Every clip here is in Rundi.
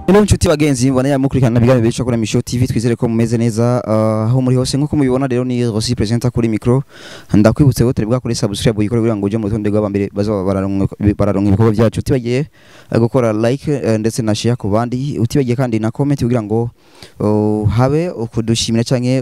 Hello nshuti bagenzi mbona yamukurikirana ibiganiro bica kuri Misho TV twizere ko mumeze neza uh, aho muri hose nkuko mubibona rero ni Rossi presenter kuri micro ndakwibutse ko turi bwakore subscribe uyikore kugira ngo uje mu rutonde rw'abambere bazaba bararonka bararonka ibikorwa byacu utibagiye uh, gukora like uh, ndetse na share ku bandi utibagiye kandi na comment kugira ngo uh, habe ukudushimira canke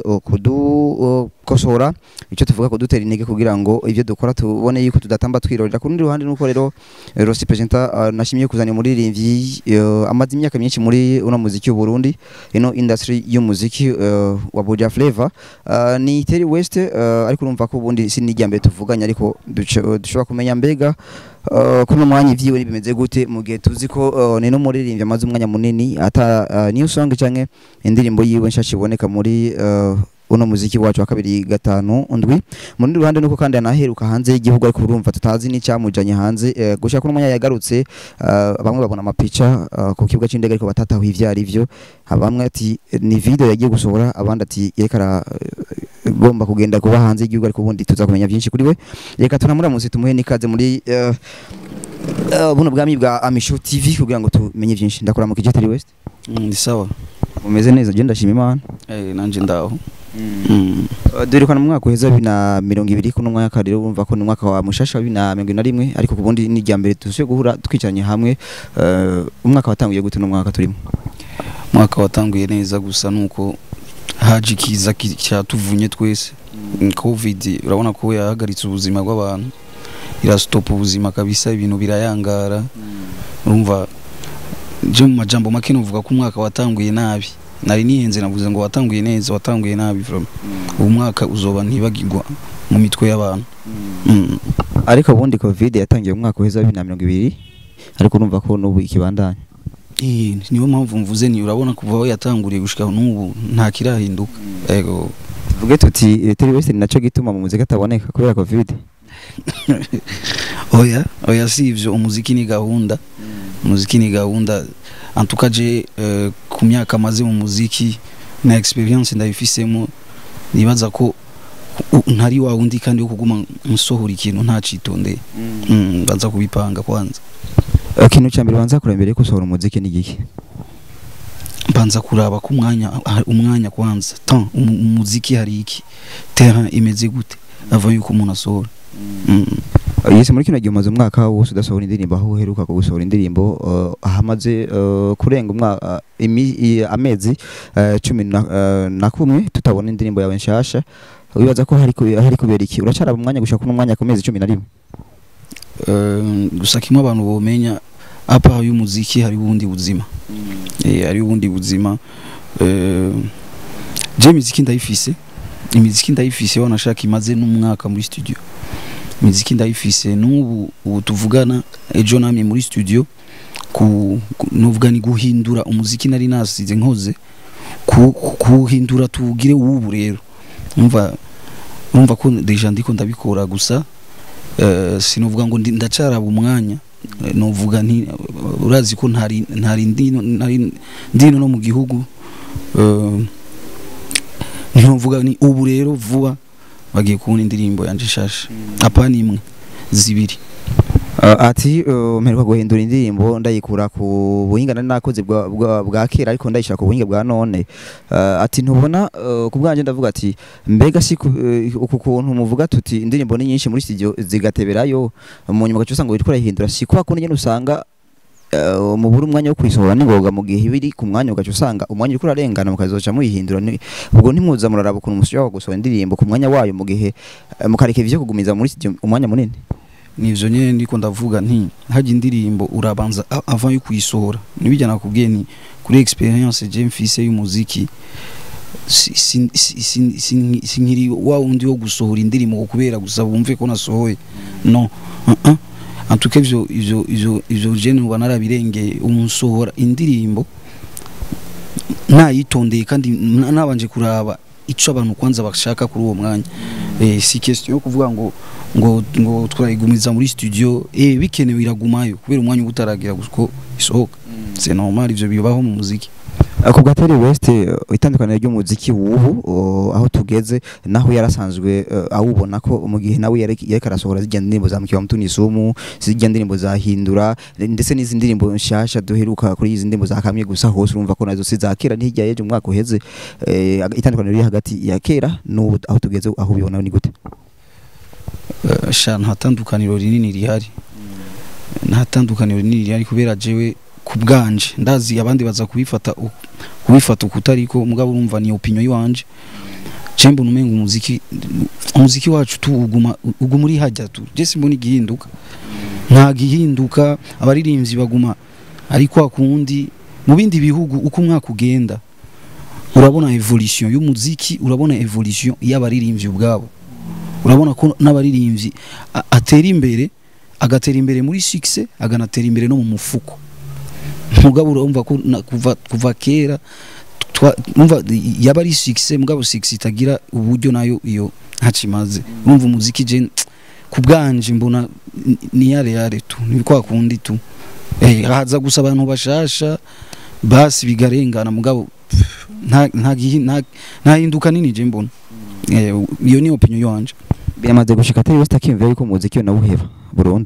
kudukosora icyo tuvuga ko dutera intege kugira ngo ibyo dukora tubone yuko tudatamba twirorera ku rundi ruhande nuko rero uh, Rossi presenter uh, nashimiye kuzana umuririmbyi uh, amaze imyaka myinshi muri uno muziki w'u Burundi ino industry y'umuziki uh, wa Buja Flavor uh, ni Terry West uh, ariko urumva ko ubundi si nijya mbere tuvuganye ariko duco- dushobora kumenya mbega uh, kuno mwanya ivyiwe bimeze gute mu gihe tuzi ko uh, ni no muririmbyi amaze umwanya munini ata uh, new song canke indirimbo yiwe nshasha iboneka muri uh, uno muziki wacu wa kabiri gatanu ndwi mu rundi ruhande nuko kandi anaheruka hanze y'igihugu ariko urumva tutazi n'icyamujanye hanze uh, gushaka kuno mwanya yagarutse uh, bamwe babona amapica uh, ku kibuga c'indege ariko batatahuye ivyo ari vyo bamwe ati ni video yagiye gusohora abandi ati yerekana gomba kugenda kuba hanze y'igihugu ariko ubundi tuza kumenya byinshi kuri we reka tunamuramutse tumuhe n'ikaze muri uh, uh, buno bwami bwa Amisho TV kugira ngo tumenye byinshi ndakora mu kijeteri West ni sawa umeze neza je ndashima Imana eh nanje ndaho Mm. Uh, duherukana mu mwaka uheza bibiri na mirongo ibiri kuno mwaka rero urumva ko ni umwaka wa mushasha wa bibiri na mirongo ine na rimwe ariko kubundi ni irya mbere dusuye guhura twicaranye hamwe uh, umwaka watanguye gute no mwaka turimo mwaka watanguye neza gusa nuko haje ikiza ki- cyatuvunye twese covid urabona ko yahagaritse ubuzima bw'abantu irasitopa ubuzima kabisa ibintu birayangara urumva je mu majambo make novuga ko umwaka watanguye nabi nari nihenze navuze ngo watanguye neza watanguye nabi vraiment uwo mwaka uzoba ntibagirwa mu mitwe y'abantu Mm. ariko ubundi covid yatangiye mu mwaka uheza wa bibiri na mirongo ibiri ariko urumva ko n'ubu ikibandanya Eh, niyo mpamvu mvuze ni urabona kuva aho yatanguriye gushika n'ubu nta kirahinduka ego tuvuge tuti Terry West ni naco gituma mu muziki ataboneka kubera covid oya oya si ivyo umuziki ni gahunda umuziki ni gahunda antuka je eh, ku myaka maze mu muziki na experience ndabifisemo nibaza ko u- ntari wa wundi kandi wo kuguma nsohora ikintu ntacitondeye mm, baza kubipanga kwanza Uh, ikintu cya mbere banza kureba mbere yo gusohora umuziki ni igiki mbanza kuraba ko umwanya ah, umwanya kwanza tan umu- umuziki hari iki terrain imeze gute ava yuko umuntu asohora mm. Uh, yese muri kino gihe umaze umwaka wose udasohora indirimbo aho uheruka gusohora indirimbo uh, hamaze uh, kurenga umwaka uh, imi- i- amezi uh, cumi na, uh, na kumwe tutabona indirimbo yawe nshasha wibaza ko hari ku- hari kubera iki uracaraba umwanya gushaka kuno mwanya ku mezi cumi na rimwe Eh, gusa kimwe abantu bomenya apa y'umuziki hari ubundi buzima eh hari ubundi buzima eh je imiziki ndayifise imiziki ndayifise wanashaka imaze n'umwaka muri studio imiziki ndayifise n'ubu ubu tuvugana ejo namye muri studio ku ku- novuga ni guhindura umuziki nari nasize nkoze ku- ku- kuwuhindura tuwugire w'ubu rero umva urumva ko deja ndiko ndabikora gusa eh, sinovuga ngo ndi- ndacaraba umwanya Eh, novuga nti urazi ko ntari ntari ndino ntari ndino no mu gihugu eh, ntinovuga ni ubu rero vuba bagiye kubona indirimbo yanje shasha apana imwe zibiri Uh, ati uh, mperuka guhindura indirimbo ndayikura ku buhinga nari nakoze bwa, bwa, bwa kera ariko ndayishira ku buhinga bwa none uh, ati ntubona uh, ku bwanje ndavuga ati mbega si ku- uh, uku kuntu muvuga tuti indirimbo ni nyinshi muri studio zigateberayo mu nyuma gacu usanga wiriko urayihindura si kwa kundi nyene usanga uh, mubura umwanya wo kuyisohora n'ingoga mu gihe biri ku mwanya ugaca usanga umwanya uriko urarengana mukazoca muyihindura ni- ubwo ntimuza muraraba ukuntu mushobora gusohora indirimbo ku mwanya wayo mu gihe uh, mukareka ivyo kugumiza muri studio umwanya munini nivyo nyene ndiko ndavuga nti hajya indirimbo urabanza a- avant yo kuyisohora nibijya nakubwiye ni kuri experience je mfise y'umuziki si- si- si- si- si- sinkiri wa wundi wo gusohora indirimbo ngo kubera gusa bumve ko nasohoye no uh -uh. antuka ivyo ivyo ivyo ivyo je nuba narabirengeye umusohora indirimbo nayitondeye kandi na- nabanje kuraba ico abantu kwanza bashaka kuri uwo mwanya eh, si question yo kuvuga ngo ngo ngo twayigumiza muri studio eh bikenewe iragumayo kubera umwanya uba utaragira guko isohoka c'est normal ivyo bibaho mu muziki ku gatari west eh, itandukaniro ry'umuziki w'ubu oh, aho tugeze naho yarasanzwe eh, awubona ko mu gihe nawe yarek- yariko arasohora zijya ndirimbo za mukiwa mutuni sumu zijya ndirimbo za hindura ndetse n'izi ndirimbo nshasha duheruka kuri izi ndirimbo za kamye gusa hose urumva ko nazo si za kera ntihijya yeje umwaka uheze eh, itandukaniro riri hagati ya kera n'ubu aho tugeze aho ubibona ni gute Eh, sha nta tandukaniro rinini rihari nta tandukaniro rinini rihari kubera jewe ku bwanje ndazi abandi baza kubifata u- kubifata ukutariko mugabo urumva ni opinion yiwanje je mbona umenga umuziki umuziki wacu tu uguma uguma uri hajya tu je simbona igihinduka nta gihinduka abaririmbyi baguma ari kwa kundi mu bindi bihugu uko umwaka ugenda urabona evolution y'umuziki urabona evolution y'abaririmbyi ubwabo urabona ko n'abaririmbyi a- atera imbere agatera imbere muri success aganatera imbere no mu mufuko mugabo urumva ko na- kuva kuva kera twa- umva yaba ari success mugabo success itagira uburyo nayo iyo ntakimaze urumva umuziki je ku bwanje mbona ni- ni yare yare tu ni kwa kundi tu eh haza gusa abantu bashasha basi bigarengana mugabo pff, nta nta gihi- nta nta hinduka nini je mbona eh iyo ni opinion yanje biramaze gushika atari west akiyumvira yuko umuziki we nawuheba burundu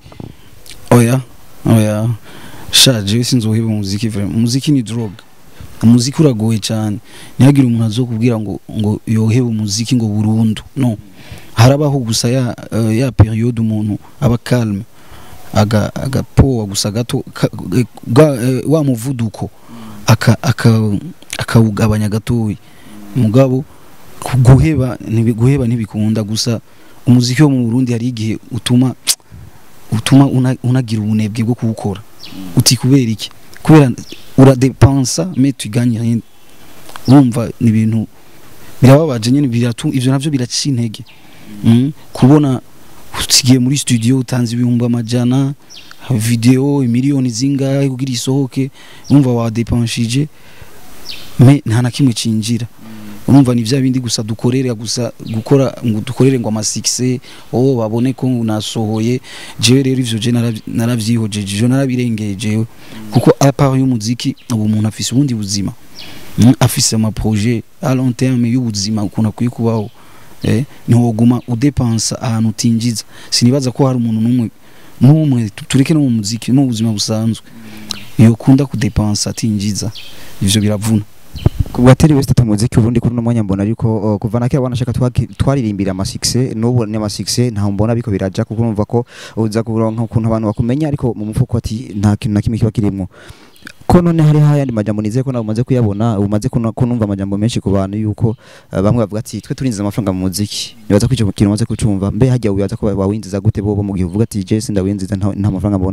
oya oya sha jewe sinzoheba umuziki vraiment umuziki ni drogue umuziki uragoye cyane ntihagire umuntu azokubwira ngo ngo yohebe umuziki ngo burundu no harabaho gusa ya uh, ya periode umuntu aba calme aga agapoa gusa gato ka, ga, eh, wa muvuduko aka aka akawugabanya gatoya mugabo ku- guheba ntibi- guheba ntibikunda gusa umuziki wo mu Burundi hari igihe utuma utuma una- unagira ubunebwe bwo kuwukora uti kubera iki kubera uradepansa mais tu gagnes rien urumva ni ibintu birababaje nyine biratu ivyo navyo biraca intege mm? kubona usigiye muri studio utanze ibihumbi amajana video miliyoni zingahe kugira isohoke urumva wadepanshije me nta na kimwe cinjira urumva ni vya bindi gusa dukorera gusa gukora ngo dukorere ngo amasikise oh babone ko nasohoye jewe rero ivyo je naravyi- naravyihojeje ivyo narabirengeye jewe kuko apart y'umuziki ubu umuntu afise ubundi buzima Mm, afise ama projet à long terme y'ubuzima ukuntu akwiye kubaho eh ntiwoguma udepansa ahantu utinjiza sinibaza ko hari umuntu n'umwe n'umwe tu- tureke no mu muziki no mu buzima busanzwe yokunda kudepansa atinjiza ivyo biravuna ku gatari west atamuziki ubundi kuri uno mwanya mbona ariko uh, kuva na kera wanashaka twaki- twaririmbira amasikise n'ubu ni amasikise ntaho mbona biko biraja kuko urumva ko uza kuronka ukuntu abantu bakumenya ariko mu mufuko ati nta kintu na kimwe kiba kirimwo ko none hari hayandi majambo nizeye ko nawe umaze kuyabona umaze kuna- kunumva amajambo menshi ku bantu yuko uh, bamwe bavuga ati twe turinjiza amafaranga mu muziki nibaza ko ico kintu umaze kucumva mbe hajya wibaza ko wawinjiza gute bobo mu gihe uvuga ati je sindawinjiza nta nta mafaranga mbona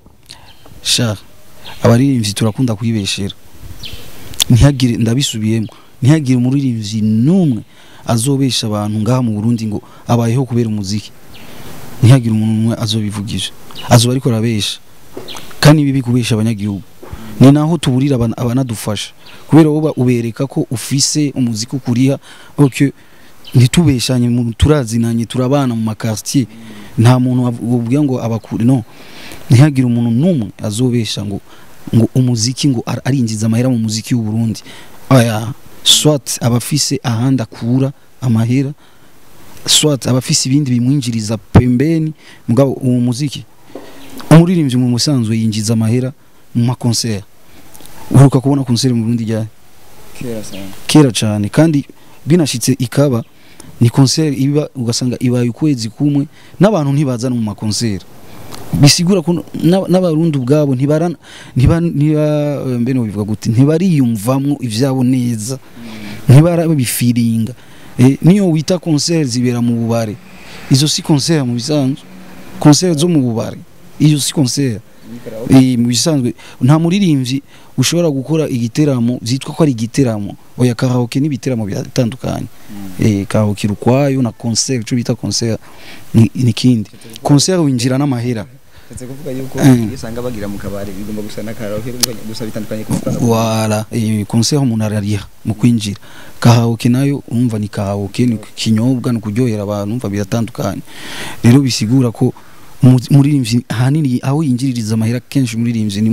sha abaririmbyi turakunda kwibeshera ntihagire ndabisubiyemo ntihagire umuririmbyi n'umwe azobesha abantu ngaha mu Burundi ngo abayeho kubera umuziki ntihagire umuntu umwe azobivugisha azoba ariko arabesha kandi ibi bikubesha abanyagihugu ni naho tuburira abana- abanadufasha kubera wowe ubereka ko ufise umuziki ukuriha okay ntitubeshanye mu- turazinanye turabana mu makartier nta muntu ubwira ngo abakuri no ntihagire umuntu n'umwe azobesha ngo ngo umuziki ngo ar- arinjiza amahera mu muziki w'u Burundi aya swat abafise ahandi akura amahera swat abafise ibindi bimwinjiriza pembeni mugabo uwo muziki umuririmbyi mu musanzwe yinjiza amahera mu makonseri uheruka kubona konseri mu Burundi ryari kera cyane kandi binashitse ikaba ni konseri iba ugasanga ibaye ukwezi kumwe n'abantu ntibaza no mu makonseri bisigura ko n'aba- n'abarundi ubwabo ntibara ntiba ntiba eh, mbe no bivuga gute ntibariyumvamwo ivyabo neza ntibarabifiringa eh, niyo wita concert zibera mu bubare izo si concert mu bisanzwe concert zo mu bubare iyo si concert eh, mu bisanzwe nta muririmbyi ushobora gukora igiteramo vyitwa ko ari igiteramo oya karaoke n'ibiteramo biratandukanye eh karaoke ukwayo na concert ico bita concert ni ni kindi concert winjira n'amahera Ndetse kuvuga yuko Eh. iyo usanga bagira mu kabari bigomba gusa na karaoke gusa bitandukanye ku mafaranga wala eh, concert umuntu arariha mu kwinjira karaoke nayo umva ni karaoke ni kinyobwa ni kuryohera abantu umva biratandukanye rero bisigura ko umu- umuririmbyi ahanini aho yinjiririza amahera kenshi umuririmbyi ni mu-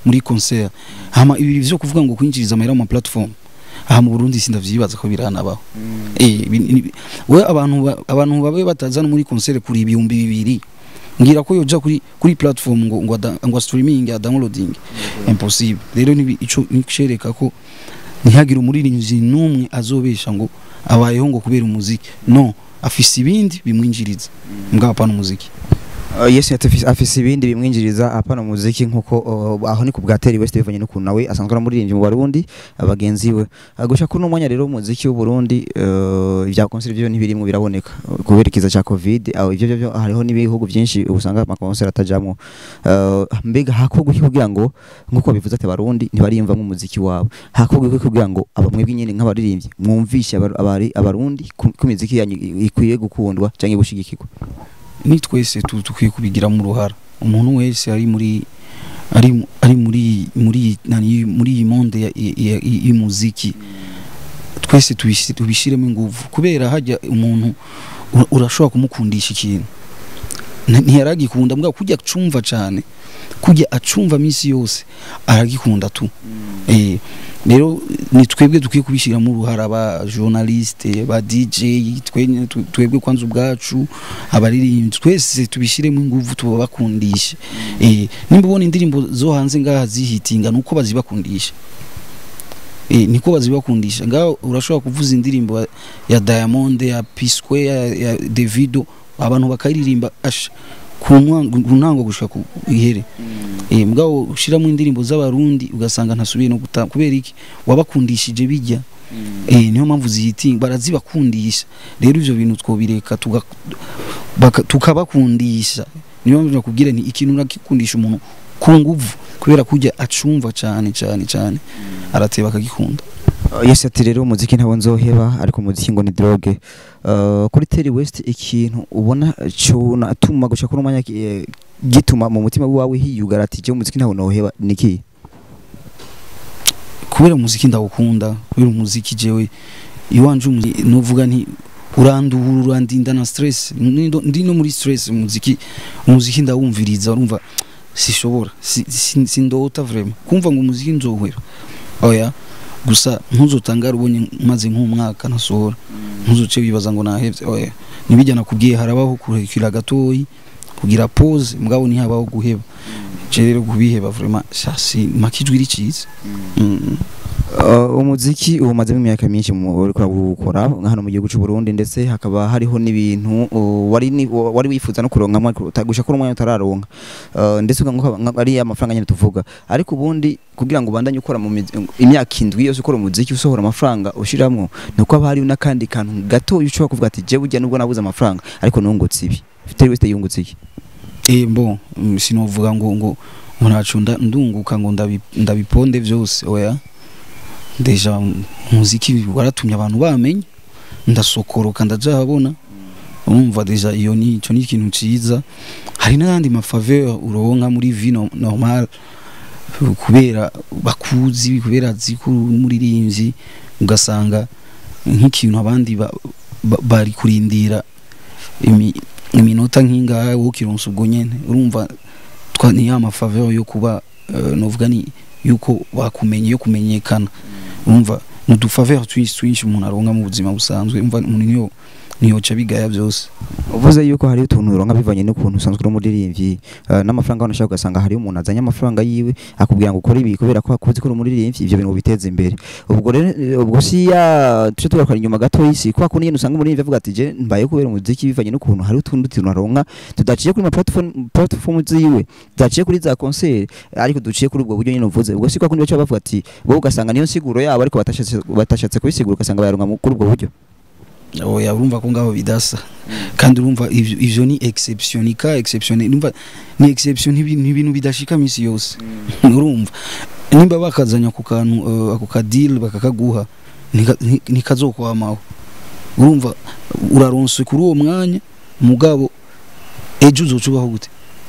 muri concert hama ibi vyo kuvuga ngo kwinjiriza amahera mu platform aha mu Burundi sindavyibaza ko biranabaho eh bi- ni- we abantu ba- abantu babe batazana muri concert kuri ibihumbi bibiri ngira ko yoja kuri kuri platform ngo ngo, ada- ngo streaming ya downloading impossible rero nibi ico nicereka ko ntihagire umuririmbyi n'umwe azobesha ngo abayeho ngo kubera umuziki no afise ibindi bimwinjiriza mbwa hapana umuziki Uh, yes afise afise ibindi bimwinjiriza apana muziki nkuko uh, aho ni ku bwateri West bivanye n'ukuntu nawe asanzwe ari umuririmbyi mu Barundi abagenzi we Uh, gushaka kuno mwanya rero umuziki w'u Burundi uh, ibya concert byo ntibirimwe biraboneka Uh, kubera ikiza ca covid aho ivyo byo hariho n'ibihugu byinshi usanga ama concert atajamwo Uh, mbega hakorwa iki kugira ngo nkuko bivuze ati Barundi ntibariyumva umuziki wabo hakorwa iki kugira ngo abamwebwe nyene nk'abaririmbyi mwumvishe abar- abari abarundi ku ku miziki yanyu ikwiye gukundwa canke gushigikirwa ni twese tu- dukwiye kubigiramo uruhara umuntu wese ari muri ari mu- ari muri muri nani muri iyi monde ya- ya- ya- y'umuziki twese tubisi- tubishiremo ingufu kubera hajya umuntu ura- urashobora kumukundisha ikintu Nti- ntiyaragikunda mbwa kujya acumva cyane kujya acumva minsi yose aragikunda tu eh rero ni twebwe dukwiye kubishyiramo uruhara ba journaliste ba DJ twenye tu- twebwe kwanza ubwacu abaririmbyi twese tubishyiremo ingufu tubakundishe eh nimba ubona indirimbo zo hanze ngaha zihitinga nuko bazibakundisha eh niko bazibakundisha ngaho urashobora kuvuza indirimbo ya- ya Diamond ya P Square ya, ya Davido abantu bakayiririmba asha ku nwa- ku ntango gushika ku ihere eh mugabo ushiramo indirimbo z'abarundi ugasanga ntasubiye no gutanga kubera iki wabakundishije bijya eh niyo mpamvu zihitinga barazibakundisha rero ivyo bintu twobireka tuga- baka- tukabakundisha niyo mpamvu nakubwira nti ikintu nakikundisha umuntu ku nguvu kubera kujya acumva cyane cyane cyane arateba akagikunda Uh, yes ati rero umuziki ntabwo nzoheba ariko umuziki ngo ni droge uh, kuri Terry West ikintu ubona cuna atuma gushaka kuno mwanya eh, gituma mu mutima wawe hiyugara ati je umuziki ntabwo noheba niki kubera umuziki ndawukunda kubera umuziki jewe iwanje umuziki nuvuga nti uranduhura urandinda na stress Ndi- ndi no muri stress umuziki umuziki ndawumviriza urumva sishobora si- si- sindota vraiment kumva ngo umuziki nzohwera oya gusa ntuzotangara ubonye maze nk'umwaka nasohora ntuzoce wibaza ngo nahevye oya nibijya nakubwiye harabaho kurekera gatoyi kugira pause mugabo ntihabaho guheba je rero kubiheba vraiment ça c'est makijwi riciza mm. uh, umuziki umazemo imyaka myinshi mu uriko urawukora hano mu gihugu cy'u Burundi ndetse hakaba hariho n'ibintu uh, wari ni, wari wifuza no kuronka gushaka kuno mwanya utararonka uh, ndetse ukanguka nka- ari amafaranga nyine tuvuga ariko ubundi kugira ngo ubandanye ukora mu mizi- imyaka indwi yose ukora umuziki usohora amafaranga ushiramwo nuko haba hariho n'akandi kantu gato ushobora kuvuga ati je burya nubwo nabuze amafaranga ariko nungutse ibi Terry West yungutse iki Eh bon mm, sinovuga ngo ngo ngo ntaco nda- ndunguka ngo ndabi- ndabiponde vyose oya deja umuziki waratumye abantu bamenya ndasokoroka ndaja habona urumva deja iyo ni ico ni ikintu ciza hari n'ayandi mafaveur uronka muri vie no- normal kubera bakuzi kubera azi ko uri umuririmbyi ugasanga nk'ikintu abandi ba- ba- bari kurindira imi- iminota nk'ingahe wowe ukironsa ubwo nyene urumva twa ni ya mafaveur yo kuba uh, novuga ni yuko bakumenye yo kumenyekana urumva ni udufaveur twinshi twinshi umuntu aronka mu buzima busanzwe umva umuntu niyo niyoca bigaya byose uvuze yuko hari utuntu uronka bivanye n'ukuntu usanzwe uri umuririmbyi uh, n'amafaranga wanashaka ugasanga hariho umuntu azanye amafaranga yiwe akubwira ngo ukore ibi kubera ko akuzi ko uri umuririmbyi ivyo bintu biteza imbere ubwo rero eh, ubwo si ya tuje tugaruka inyuma gato y'isi kwa kundi nyene usanga umuririmbyi avuga ati je mbaye kubera umuziki bivanye n'ukuntu hari utundi tuntu aronka tudaciye kuri ma platform platform ziwe tudaciye kuri za concert ariko duciye kuri ubwo buryo nyene uvuze ubwo si kwa kundi baca bavuga ati bo ugasanga niyo nsiguro yabo ariko batashatse batashatse kubisigura ugasanga bayaronka mu- kuri ubwo buryo oya urumva ko ngaho bidasa kandi urumva ivyo ivyo ni exception ni ka exception urumva ni exception ntibi- ni ibintu bidashika misi yose urumva nimba bakazanya ku kantu uh, ako ka deal bakakaguha nika- ni- nikazokwamaho urumva uraronse kuri uwo mwanya mugabo ejo uzocubaho gute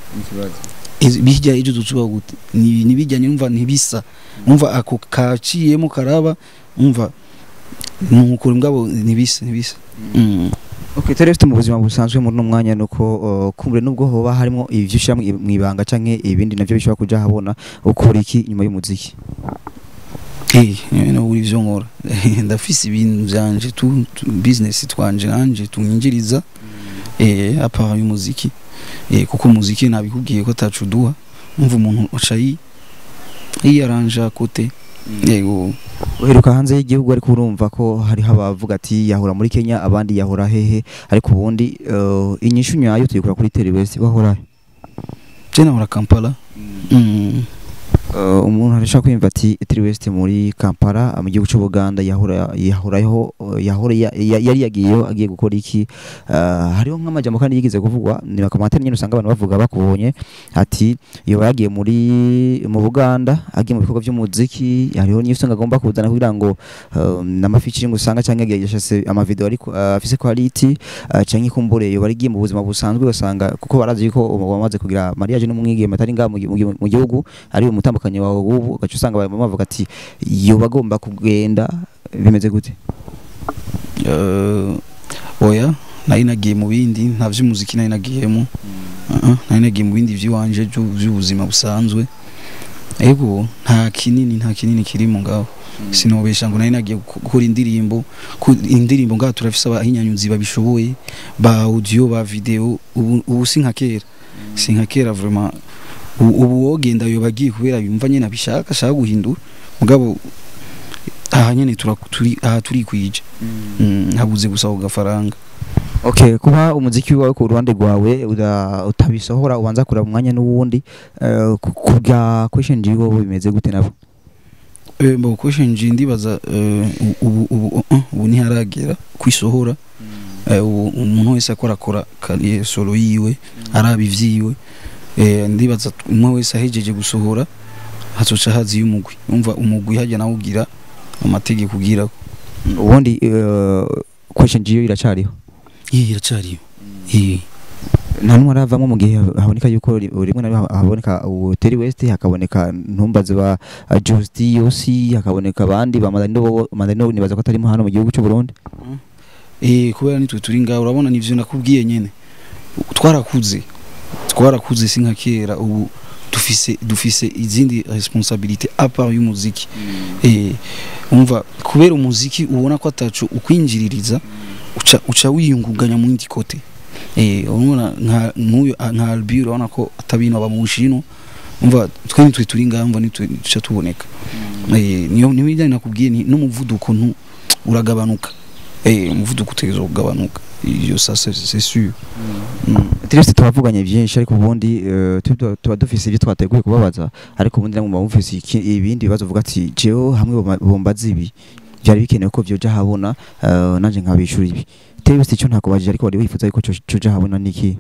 Ezi- bijya ejo uzocubaho gute ni nibijyanye urumva ntibisa urumva ako kaciyemo karaba urumva nuko mugabo ntibisa ntibisa mm. Okay, tari mu buzima busanzwe muri no mwanya nuko uh, kumbre nubwo hoba harimo ivyo ushira mu ibanga canke ibindi navyo bishobora kuja habona ukora iki nyuma y'umuziki Eh, no uri vyo nkora ndafise ibintu vyanje tu, tu business twanje nanje tunyinjiriza eh apa y'umuziki eh kuko umuziki nabikubwiye ko tacuduha umva umuntu ucayi yiyaranja kote yego uheruka hanze y'igihugu ariko urumva ko hariho abavuga ati yahora muri Kenya abandi yahora hehe ariko ubundi uh, inyishu nyayo tuyikura kuri Telewest bahora je nahora Kampala mm. Uh, umuntu arashaka kwimva ati Telewest muri Kampala mu gihugu cy'Ubuganda yahora yahoraho uh, yahora ya- ya- yari yagiyeyo agiye gukora iki uh, hariho nk'amajambo kandi yigeze kuvugwa ni bakamatera nyine usanga abantu bavuga bakubonye ati iyo yagiye muri mu Buganda agiye mu bikorwa by'umuziki hariho niyo usanga agomba kuzana kugira ngo uh, n'amafiching usanga cyangwa yagiye yashase amavideo ariko uh, afise quality uh, cyangwa ikumbure iyo barigiye mu buzima busanzwe usanga kuko barazi ko bamaze kugira mariage n'umwigeme atari ngaha mu gi- mu gi- mu gihugu ari umutambukanye wawe ubu ugaca usanga bamwe bavuga ati iyo bagomba kugenda bimeze gute uh, oya nari nagiye mu bindi nta vy'umuziki nari nagiyemo uh -uh, nari nagiye mu bindi vy'iwanje vyu- vy'ubuzima busanzwe ego nta kinini nta kinini kirimo ngaho sinobesha ngo nari nagiye gu- gukora indirimbo ku indirimbo ngaho turafise abahinyanyuzi babishoboye ba audio ba video ubu, ubu si nka kera si nka kera vraiment ubu ubu wogenda yoba agiye kubera yumva nyene abishaka ashaka guhindura mugabo aha nyene tura- turi aha turikwije Mm, habuze gusa ku gafaranga okay kuba umuziki wawe ku ruhande rwawe uda- utabisohora ubanza kureba umwanya n'uwundi uh, kubwa question jiwo bimeze gute nabo Eh, mbo question nje ndibaza eh, ubu ubu uh, uh, ubu ntiharagera kwisohora Eh, ubu umuntu wese akora akora kariye solo yiwe araba ivyiwe Eh, ndibaza t- umwe wese ahejeje gusohora hazoca hazi y'umugwi umva umugwi hajya nawe ugira amategeko ugira ubundi uh, question jiyo iracariho iyi iracariyo iyi nta numwe aravamo mu gihe haboneka yuko ri- rimwe na rimwe haboneka Terry West hakaboneka ntumbaze ba uh, Justi Yosi hakaboneka abandi ba Madani bo Madani bo nibaza ko atarimo hano mu gihugu cy'u Burundi eh kubera nitwe turi ngaho urabona nivyo nakubwiye nyene twarakuze twarakuze si nka kera ubu dufise dufise izindi responsabilité à part y'umuziki eh umva kubera umuziki ubona ko atacu ukwinjiririza uca uca wiyungunganya mu yindi kote eh urabona nka nk'uyu nka Albi urabona ko atabino aba mu bushino umva twe nitwe turi ngaho umva nitwe duca tuboneka eh niyo niyo bijyanye nakubwiye ni n'umuvuduko ntu uragabanuka eh umuvuduko utegerezwa kugabanuka iyo ça c'est c'est sûr Mm. Terry West twavuganye byinshi ariko ubundi uh, tuba tuba dufise ibyo twateguye kubabaza ariko ubundi namwe mufise iki- ibindi bibazo uvuga ati jewe hamwe bomba- bombaza ibi byari bikenewe ko byoja habona uh, nanje nkabishura ibi Terry West icyo ntakubajije ariko wari wifuza yuko cyo- cyoja habona niki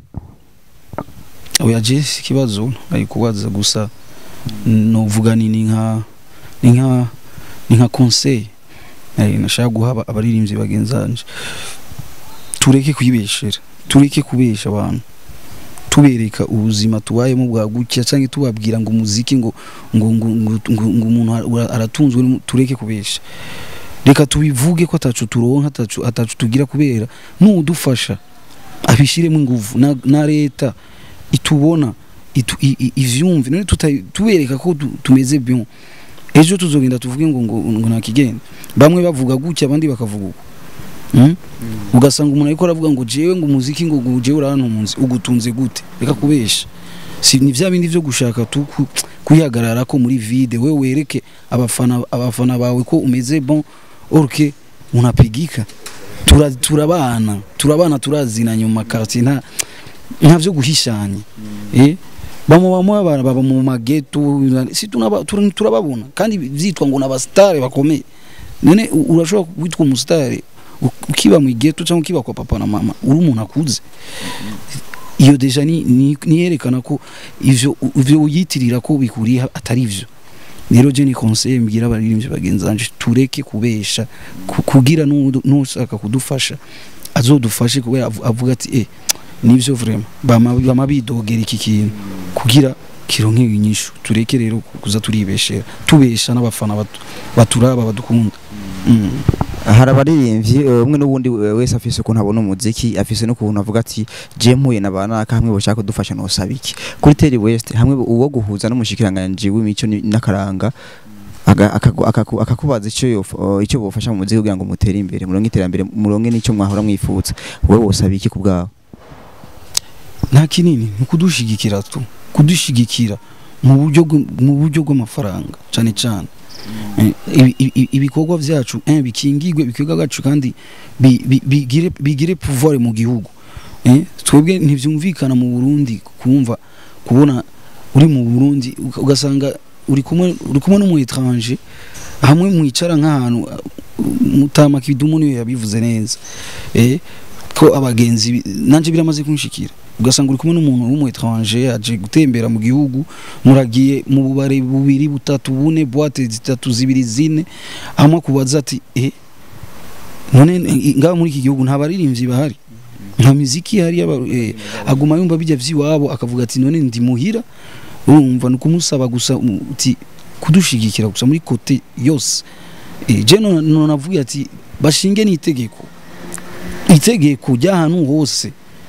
oya je si ikibazo ari kubaza gusa novuga ni ni nka ni nka ni nka conseil eh nashaka guha aba- abaririmbyi bagenzanje tureke kwibeshera tureke kubesha abantu tubereka ubuzima tubayemo bwa gutya cyangwa tubabwira ngo umuziki ngo ngo ngo ngo, ngo, ngo umuntu ara- aratunzwe n'umu- tureke kubesha reka tubivuge ko atacu turonka atacu atacu tugira kubera n'udufasha abishiremo ingufu na, na leta itubona itu, i, i, ivyumve none tuta- tubereka ko tu- tumeze bien ejo tuzogenda tuvuge ngo ngo, ngo ntakigenda bamwe bavuga gutya abandi bakavuga uko mm? ugasanga umuntu ariko aravuga ngo jewe ngo umuziki ngo ngo jewe urantunze ugutunze gute reka kubesha si ni vya bindi vyo gushaka tu ku- kwihagarara ko muri vide we wereke abafana abafana bawe ko umeze bon orke unapigika Tura- turabana turabana turazina nyuma quartier nta nta vyo guhishanya eh bamwe bamwe baba baba mu mageto si tunaba tur- turababona kandi vyitwa ngo n'abastare bakomeye none u- urashobora kwitwa umusitari ukiba mu geto cyangwa ukiba kwa papa na mama uri umuntu akuze iyo deja ni ni- niyerekana ko ivyo ivyo uyitirira ko bikuriye atari ivyo rero je ni conseil mbwira abaririmbyi bagenzanje tureke kubesha ku- kugira n'uwundi- n'ushaka kudufasha azodufashe kubera avu- avuga ati eh nivyo vraiment bama bama bidogera iki kintu kugira kironke inyishu tureke rero kuza turibeshera tubesha n'abafana batu- baturaba badukunda mm. hari abaririmbyi eh, umwe n'ubundi eh, wese afise ukuntu abona umuziki afise n'ukuntu avuga ati je mpuye na banaka hamwe boshaka kudufasha nosaba iki kuri Terry West hamwe uwo guhuza n'umushikiranganje w'imico ni- n'akaranga aga- akagu- akaku- akakubaza icyo yof- eh, icyo bofasha mu muziki kugira ngo mutere imbere muronke iterambere muronke n'icyo mwahora mwifuza wowe wosaba iki ku bwawe nta kinini ni ukudushigikira tu kudushigikira mu buryo bw- mu buryo bw'amafaranga cyane cyane Eh, ibi- ibi- ibikorwa byacu eh, bikingirwe ibikorwa byacu kandi bi- bi- bigire bigire pouvoir mu gihugu Eh, twebwe ntibyumvikana mu Burundi kumva kubona uri mu Burundi uga- ugasanga uri kumwe uri kumwe n'umu étranger hamwe mwicara nk'ahantu uh, mutama kidumu niyo yabivuze neza eh ko abagenzi bi- nanje biramaze kunshikira ugasanga uri kumwe n'umuntu w'umu étranger aje gutembera mu gihugu muragiye mu bubare bubiri butatu bune boîte zitatu zibiri zine hamwe kubaza ati eh none eh, ngaha muri iki gihugu nta baririmbyi bahari nta miziki ihari y'aba- eh, aguma yumva bijya vy'iwabo akavuga ati none ndi muhira urumva ni ukumusaba gusa um, uti kudushigikira gusa muri kote yose eh, je none none navuga ati bashinge n'itegeko itegeko ry'ahantu hose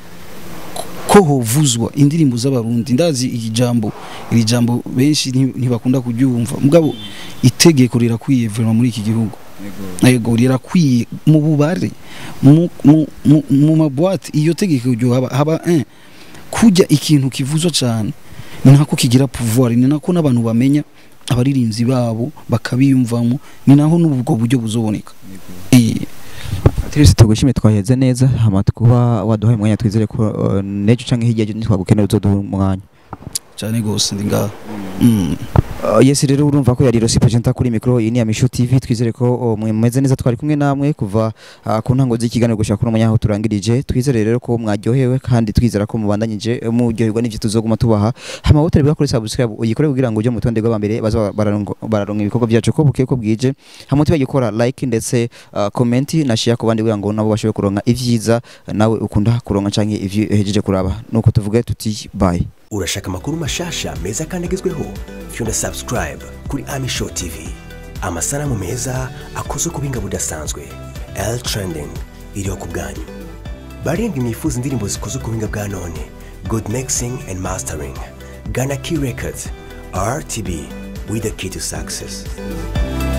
ko hovuzwa indirimbo z'abarundi ndazi iri jambo iri jambo benshi nti- ntibakunda kuryumva mugabo itegeko rirakwiye vraiment muri iki gihugu yego rirakwiye mu bubare mu mu mu, mu mabwate iyo tegeko ryo haba haba un kujya ikintu kivuzwa cyane ni nako kigira pouvoir ni nako n'abantu bamenya abaririmbyi babo bakabiyumvamo ni naho n'ubwo buryo buzoboneka eh Terese tugushime twaheze neza hama kuba waduhaye umwanya twizere ko uh, nejo canke hirya y'ejo ntitwagukenera uzoduha umwanya cyane gose ndi ngaha mm. Uh, yes rero urumva ko yari Rosi presenter kuri micro iyi ni ya Misho TV twizere ko uh, mwemeze neza twari kumwe namwe kuva uh, ku ntango z'ikiganiro gushaka kuno munyaho turangirije twizere rero ko mwaryohewe kandi twizera ko mubandanyije uh, muryoherwa n'ivyo tuzoguma tubaha hama wowe utari kuri subscribe uyikore kugira ngo uje mu tonde rw'abambere baza bararongo- bararonka ibikorwa byacu ko buke ko bwije hama tubage gukora like ndetse uh, comment na share ku bandi kugira ngo nabo bashobore kuronka ivyiza uh, nawe ukunda kuronka canke ivyo hejeje kuraba nuko tuvuge tuti bye urashaka amakuru mashasha meza kandi agezweho fyunda subscribe kuri ami show tv amasanamu meza akozwe ku buhinga budasanzwe l trending iriho ku bwanyu barindwi mwifuza indirimbo zikozwe ku buhinga bwa none good mixing and mastering gana key records rtb with the key to success